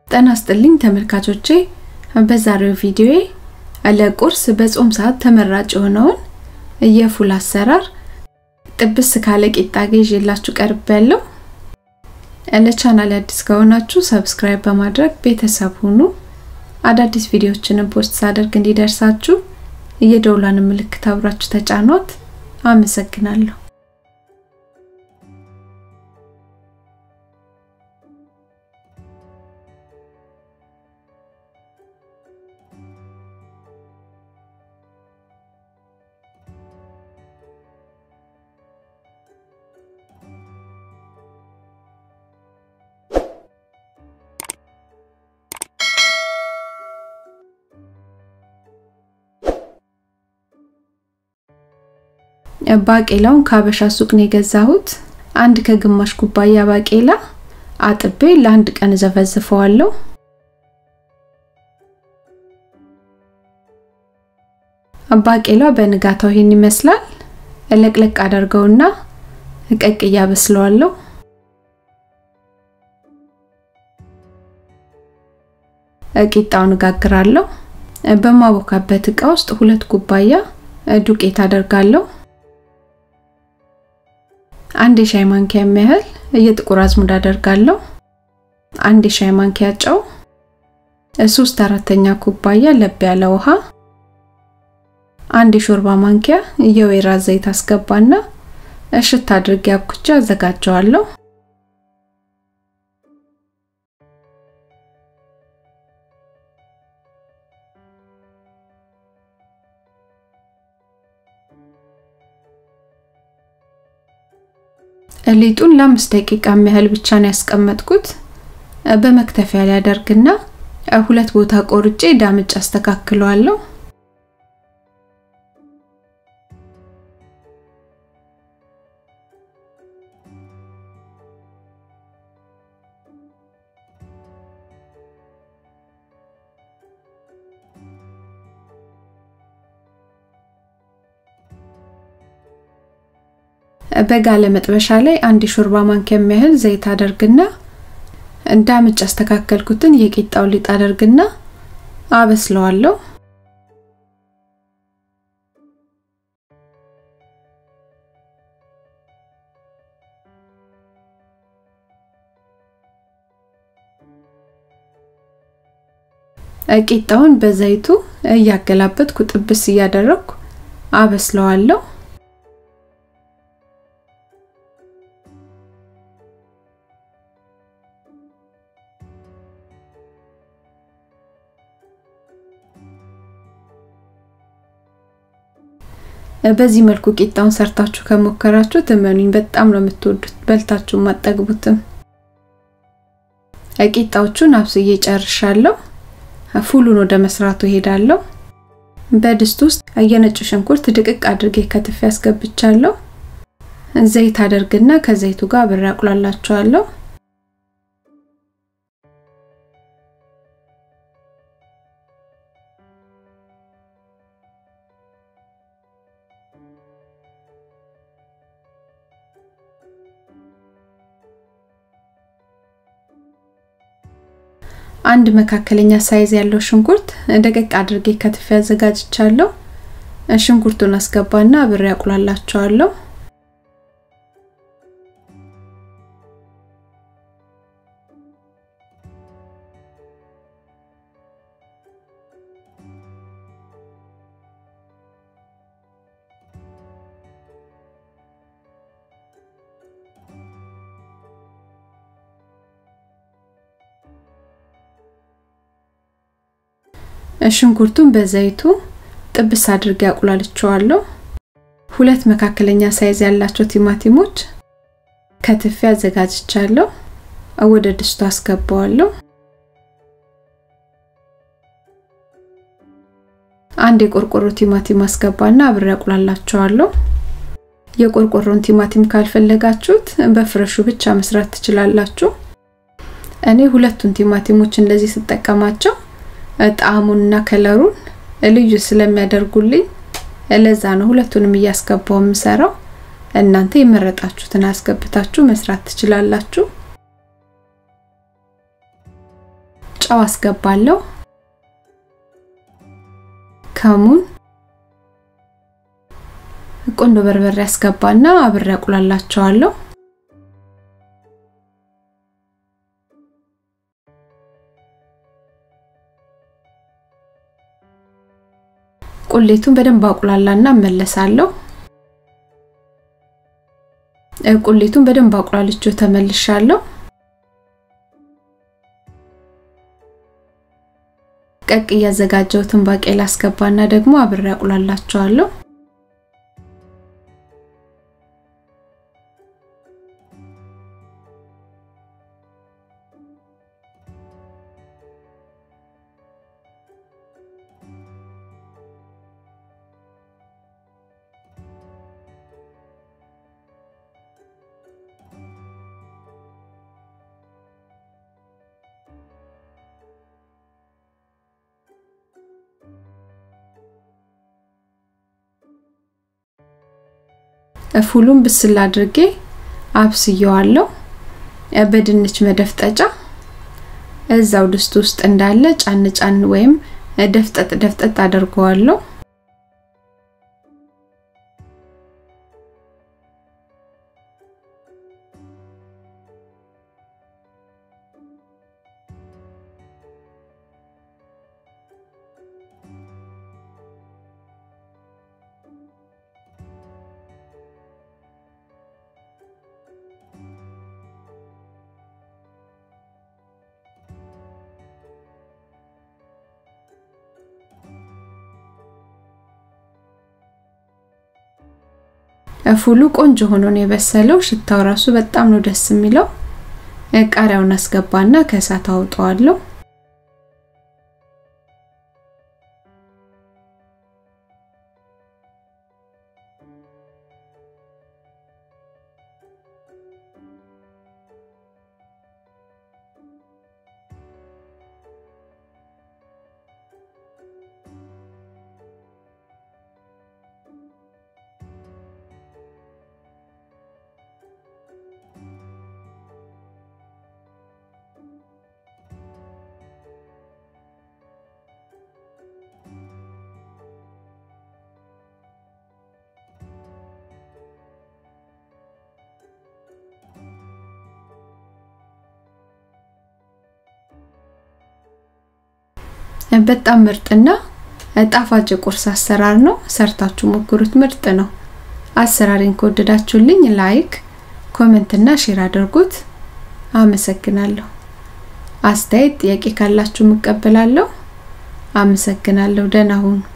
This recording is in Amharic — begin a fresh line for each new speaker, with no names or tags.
ጤና ይስጥልኝ ተመልካቾቼ በዛሬው ቪዲዮዬ ለቁርስ በጾም ሰዓት ተመራጭ የሆነውን የፉል አሰራር ጥብስ ካለ ቂጣ ጋር ይዤላችሁ ቀርቤያለሁ። ለቻናል አዲስ ከሆናችሁ ሰብስክራይብ በማድረግ ቤተሰብ ሁኑ። አዳዲስ ቪዲዮዎችንም ፖስት ሳደርግ እንዲደርሳችሁ የደውሏን ምልክት አብራችሁ ተጫኗት። አመሰግናለሁ። ባቄላውን ከሀበሻ ሱቅ ነው የገዛሁት። አንድ ከግማሽ ኩባያ ባቄላ አጥቤ ለአንድ ቀን ዘፈዝፈዋለሁ። ባቄላው በንጋታው ይሄን ይመስላል። ለቅለቅ አደርገውና ቀቅያ በስለዋለሁ። ቂጣውን እጋግራለሁ። በማቦካበት እቃ ውስጥ ሁለት ኩባያ ዱቄት አደርጋለሁ። አንድ የሻይ ማንኪያ የሚያህል የጥቁር አዝሙድ አደርጋለሁ። አንድ የሻይ ማንኪያ ጨው፣ ሶስት አራተኛ ኩባያ ለብ ያለ ውሃ፣ አንድ የሾርባ ማንኪያ የወይራ ዘይት አስገባና እሽት አድርጌ አብኩቼ አዘጋጀዋለሁ። ሊጡን ለአምስት ደቂቃ ያህል ብቻ ነው ያስቀመጥኩት። በመክተፊያ ላይ አደርግና ሁለት ቦታ ቆርጬ ዳምጭ አስተካክለዋለሁ። በጋለ መጥበሻ ላይ አንድ የሾርባ ማንኪያ የሚያህል ዘይት አደርግና እንዳምጭ አስተካከልኩትን የቂጣው ሊጥ አደርግና አበስለዋለሁ። ቂጣውን በዘይቱ እያገላበጥኩ ጥብስ እያደረግኩ አበስለዋለሁ። በዚህ መልኩ ቂጣውን ሰርታችሁ ከሞከራችሁ እመኑኝ በጣም ነው የምትወዱት፣ በልታችሁ ማጠግቡትም። ቂጣዎቹን አብስዬ ጨርሻለሁ። ፉሉን ወደ መስራቱ ሄዳለሁ። በድስት ውስጥ የነጭ ሽንኩርት ድቅቅ አድርጌ ከትፌ አስገብቻለሁ። ዘይት አደርግና ከዘይቱ ጋር አብሬ አቁላላቸዋለሁ። አንድ መካከለኛ ሳይዝ ያለው ሽንኩርት ደቀቅ አድርጌ ከትፌ አዘጋጅቻለሁ። ሽንኩርቱን አስገባና አብሬ አቁላላቸዋለሁ። ሽንኩርቱን በዘይቱ ጥብስ አድርጌ አቁላልቸዋለሁ። ሁለት መካከለኛ ሳይዝ ያላቸው ቲማቲሞች ከትፌ አዘጋጅቻለሁ። ወደ ድስቱ አስገባዋለሁ። አንድ የቆርቆሮ ቲማቲም አስገባና አብሬ አቁላላቸዋለሁ። የቆርቆሮን ቲማቲም ካልፈለጋችሁት በፍረሹ ብቻ መስራት ትችላላችሁ። እኔ ሁለቱን ቲማቲሞች እንደዚህ ስጠቀማቸው ጣዕሙንና ከለሩን ልዩ ስለሚያደርጉልኝ ለዛ ነው ሁለቱንም እያስገባው የምሰራው። እናንተ የመረጣችሁትን አስገብታችሁ መስራት ትችላላችሁ። ጨው አስገባለሁ። ከሙን፣ ቆንዶ በርበሬ አስገባና አብሬ አቁላላቸዋለሁ። ቁሌቱን በደንብ አቁላላና እመለሳለሁ። ቁሌቱን በደንብ አቁላልቼው ተመልሻለሁ። ቀቅ እያዘጋጀሁትን ባቄላ አስገባና ደግሞ አብሬ አቁላላቸዋለሁ። ፉሉን ብስል አድርጌ አብስየዋለሁ። በድንች መደፍጠጫ እዛው ድስት ውስጥ እንዳለ ጫን ጫን ወይም ደፍጠጥ ደፍጠጥ አድርገዋለሁ። ፉሉ ቆንጆ ሆኖ ነው የበሰለው። ሽታው ራሱ በጣም ነው ደስ የሚለው። ቃሪያውን አስገባና ከእሳት አውጣዋለሁ። በጣም ምርጥና ጣፋጭ ቁርስ አሰራር ነው። ሰርታችሁ ሞክሩት፣ ምርጥ ነው። አሰራሬን ከወደዳችሁልኝ ላይክ፣ ኮሜንት እና ሼር አድርጉት። አመሰግናለሁ። አስተያየት፣ ጥያቄ ካላችሁ እቀበላለሁ። አመሰግናለሁ። ደህና ሁኑ።